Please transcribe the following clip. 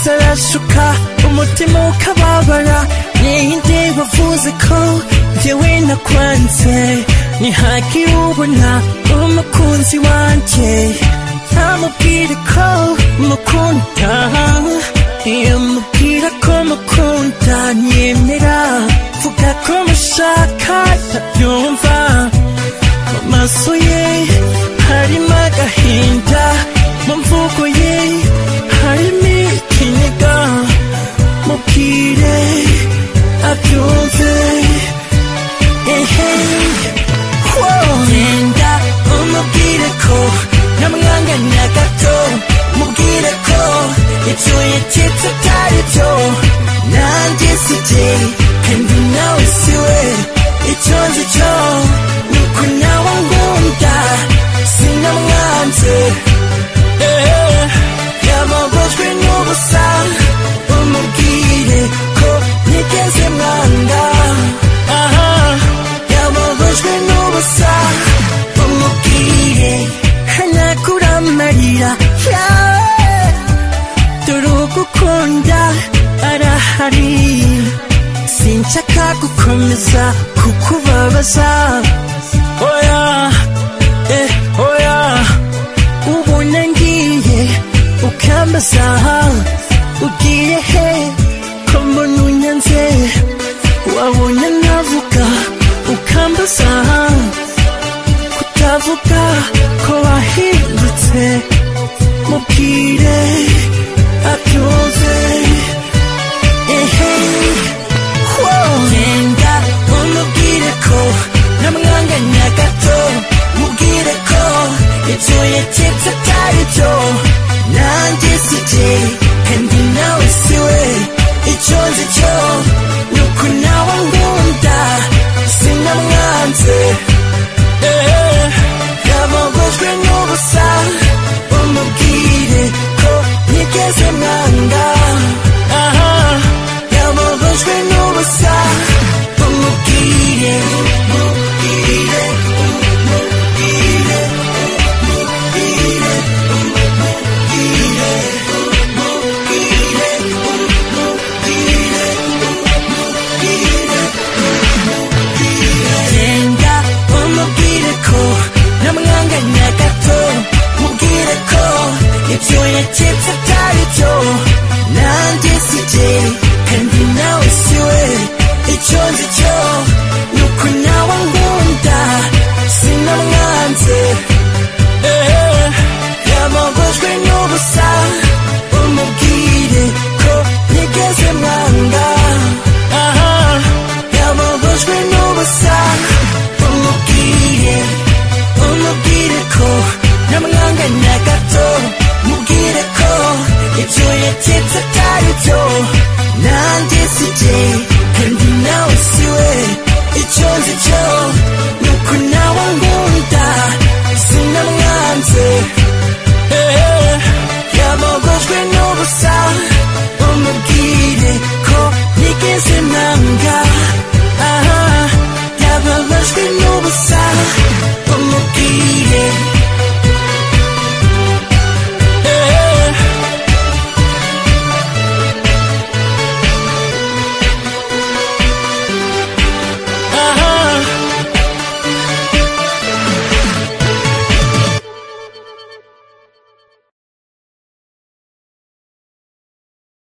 urasuka umutima ukababara ninde wavuze ko njyewe nakwanze ntihagire ubona umukunzi wanjye namubwire ko mukunda iyo mubwira ko mukunda nyemera vuga ko mushaka ndabyumva mu maso ye harimo agahinda mu mvugo ye harimo ikiniga mubwire abyumve ehe genda umubwire ko namwanganya gato mubwire ko ibyo yaketse atari byo nanjye si jye kandi nawe si we icyo nzi cyo ni uko nawe angunda sinamwanze Eh, yababajwe n'ubusa umubwire ko ntigeze mwanga aha yababajwe n'ubusa umubwire hanagura amarira yawe dore ugukunda arahari sinshaka gukomeza kukubabaza oya eh oya ubona ngiye ukambaza ugiye he ko mbona unyanze wabona navuga ukambaza kutavuga ko wahindutse mubwire abyumve ehe genda umubwire ko namwanganya gato mubwire ko ibyo yaketse atari byo nanjye si jye kandi nawe si we icyo nzi cyo ni uko nawe ngunda sinamwanze Eh, yababajwe n'ubusa umubwire ko ntigeze mwanga aha yababajwe n'ubusa umubwire umubwire umubwire umubwire genda umubwire ko namwanganya gato mubwire ko ibyo yaketse atari byo nanjye si jye kandi nawe si we icyo nzi cyo